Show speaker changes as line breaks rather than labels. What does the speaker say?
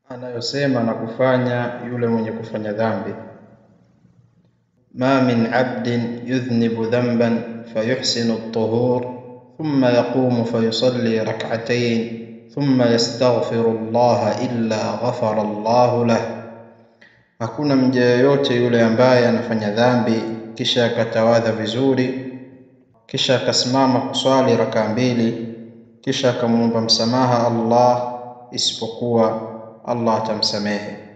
anayosema na kufanya yule mwenye kufanya dhambi. ma min abdin yudhnibu dhanban fayuhsinu at-tuhur thumma yaqumu fayusalli rak'atayn thumma yastaghfiru Allah illa ghafara Allah lah, hakuna mja yoyote yule ambaye anafanya dhambi kisha akatawadha vizuri kisha akasimama kuswali rakaa mbili kisha akamwomba msamaha Allah isipokuwa Allah atamsamehe.